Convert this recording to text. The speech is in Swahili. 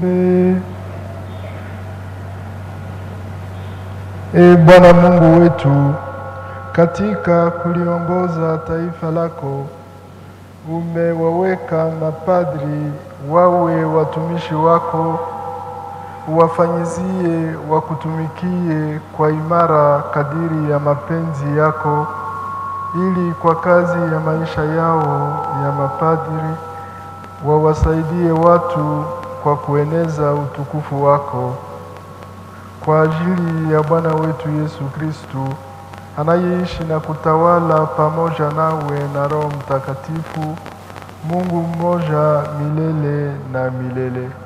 Tuombe. E Bwana Mungu wetu, katika kuliongoza taifa lako umewaweka mapadri wawe watumishi wako, uwafanyizie wakutumikie kwa imara kadiri ya mapenzi yako, ili kwa kazi ya maisha yao ya mapadri wawasaidie watu kwa kueneza utukufu wako kwa ajili ya Bwana wetu Yesu Kristu anayeishi na kutawala pamoja nawe na Roho Mtakatifu, Mungu mmoja milele na milele.